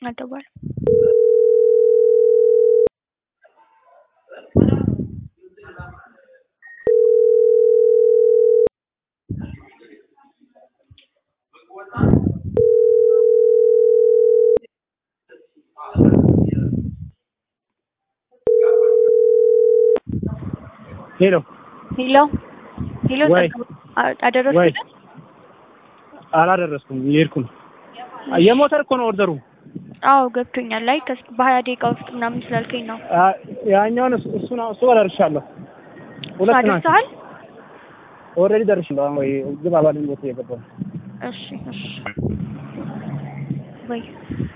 አልደወለም። ሄሎ ሄሎ ሄሎ ወይ ወይ አደረሱልን? አላደረስኩም፣ እየሄድኩ ነው። የሞተር እኮ ነው ኦርደሩ። አዎ ገብቶኛል። ላይ ከስ- በሀያ ደቂቃ ውስጥ ምናምን ስላልከኝ ነው። አ- ያኛውን እሱ እሱ ነው እሱ ደርሻለሁ። ሁለት ናቸው። አደርሰሃል? ኦልሬዲ ደርሻለሁ። አሁን ወይ ግባ ባለኝ ቦታ እየገባሁ ነው። እሺ እሺ ወይ